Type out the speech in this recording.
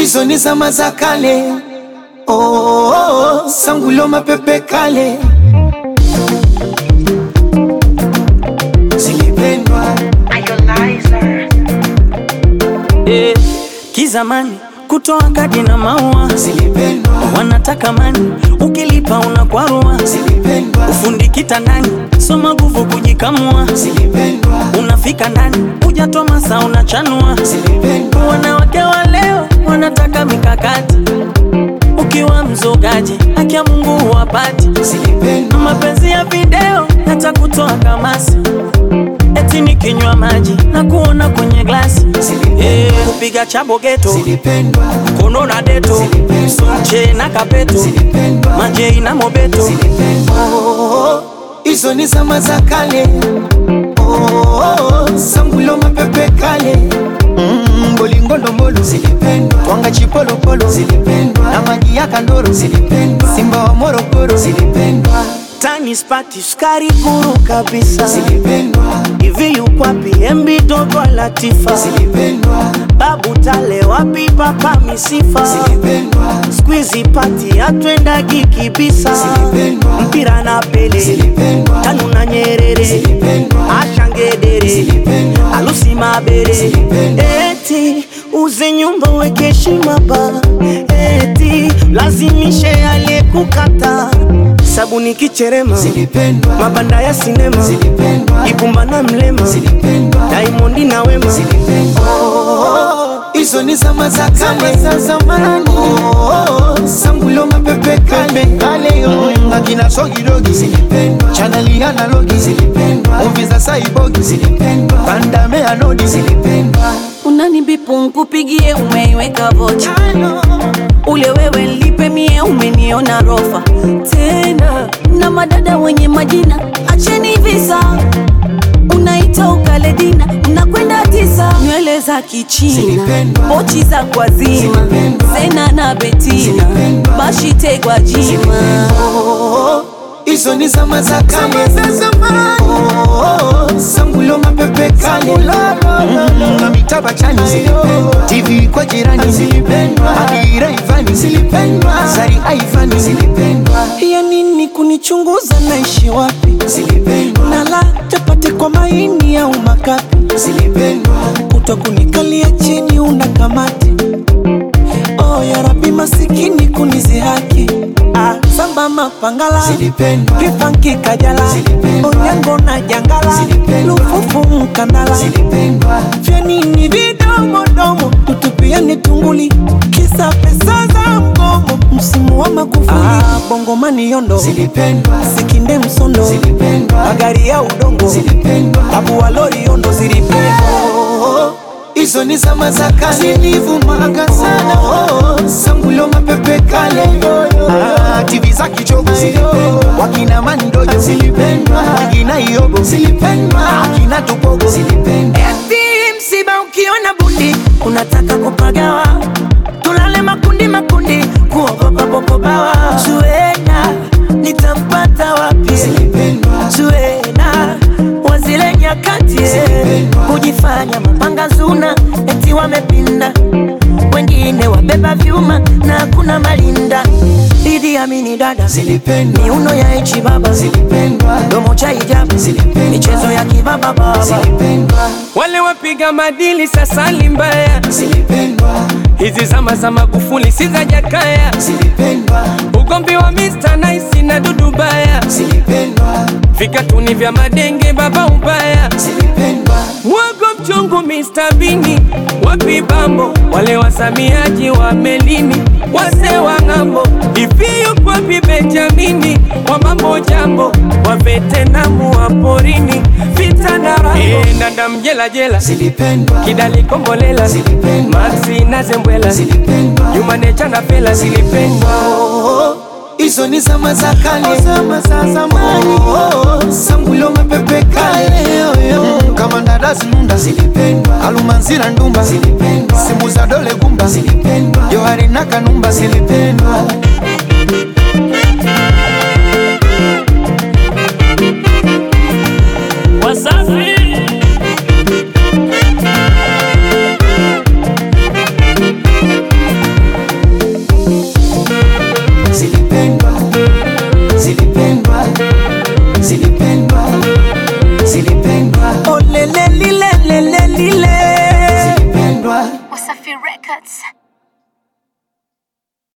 hizo ni zama za kale. Oh, oh, oh, sangulo mapepe kale zilipendwa Eh, kizamani kutoa kadi na maua zilipendwa wanataka mani, ukilipa unakwarua. zilipendwa Ufundi kitandani, soma nguvu kujikamua. zilipendwa Unafika ndani, hujatoa masaa unachanua. zilipendwa Wanawake wa leo wanataka mikakati, ukiwa mzogaji haki ya Mungu huwapati. zilipendwa Mapenzi ya video yatakutoa kamasi, eti nikinywa maji na kuona kwenye glasi. Eh, kupiga chabo geto zilipendwa kono na deto Zilipendwa. che na kapeto zilipendwa majei na mobeto zilipendwa hizo ni zama za kale Oh, oh, oh, sangulo mapepe kale Mm, bolingondombolo zilipendwa twanga chipolopolo zilipendwa na maji ya kandoro zilipendwa simba wa morogoro zilipendwa tani spati sukari guru kabisa zilipendwa hivi yukwapi embi dogo latifa zilipendwa babu tale wapi papa misifa zilipendwa skwizi pati atwendagi kibisa Zilipendwa. mpira na pele zilipendwa tanu na nyerere zilipendwa ashangedere zilipendwa alusi mabere Zilipendwa. eti uze nyumba weke heshima ba eti lazimishe aliyekukata sabuni kicherema zilipendwa mabanda ya sinema zilipendwa ibumba na mlema zilipendwa daimondi na wema hizo ni zama za kale za zamani sangulo mapepe kale kale yo akina sogidogi zilipendwa chaneli analogi zilipendwa muvi za saibogi zilipendwa bandame anodi zilipendwa unanibipu nkupigie umeiweka vocha ule wewe lipe mie umeniona rofa tena na madada wenye majina acheni visa unaita ukaledina mnakwenda tisa nywele za kichina Zilipendwa. pochi za kwazima Zilipendwa. zena na betina Zilipendwa. bashitegwa jima hizo ni zama za kale za zamani sangulo mapepe kale Mm, na mitaba chani zilipendwa tv kwa jirani zilipendwa adira ivani zilipendwa zari aivani zilipendwa ya nini kunichunguza naishi wapi zilipendwa nala chapati kwa maini au makapi zilipendwa kuto kunikalia chini una kamati oh, ya rabi masikini kunizihaki ah, samba mapangala zilipendwa vipanki kajala Zilipendwa. onyango na jangala Zilipendwa. lufufu mkandala zilipendwa vya nini vidomodomo tutupiani tunguli kisa pesa za mgomo msimu wa makufuli ah, bongomani yondo zilipendwa sikinde msondo zilipendwa magari ya udongo zilipendwa tabu wa lori yondo zilipendwa hizo ni zama za kale zilivumaga sana oh, sangulo mapepe kale ah, tv za kichogo zilipendwa wakina mandojo zilipendwa akina iogo zilipendwa akina tupogo zilipendwa Eti msiba ukiona bundi unataka kupagawa, tulale makundi makundi, kuogopa popobawa. Zuena nitampata wapi? zilipendwa Zuena wazile nyakati Zilipendwa. kujifanya mapanga zuna, eti wamepinda, wengine wabeba vyuma na kuna malinda. Idi Amini dada, zilipendwa miuno ya ichi baba, zilipendwa domo cha hijabu, Zilipendwa. michezo ya kibaba baba zilipendwa wale wapiga madili sasa ni mbaya. zilipendwa Hizi zama za Magufuli si za Jakaya, zilipendwa ugomvi wa Mr Nice na Dudu Baya, zilipendwa vikatuni vya madenge baba ubaya, zilipendwa mwogo mchungu Mr Bini, wapi bambo wale wasamiaji wa melini, wase wa ng'ambo, ifiyo kwapi Benjamini, wa mambo jambo, wa vetenamu wa porini, vita na rambo, e, ndanda mjela jela zilipendwa kidali kombolela Zilipendwa. maxi na zembwela zilipendwa jumanecha na pela zilipendwa hizo ni zama za kale zama za zamani sangulo mapepe kale Mm, kama ndadazi nunda zilipendwa alumanzira ndumba zilipendwa simu za dole gumba zilipendwa johari na kanumba zilipendwa Msafi Records.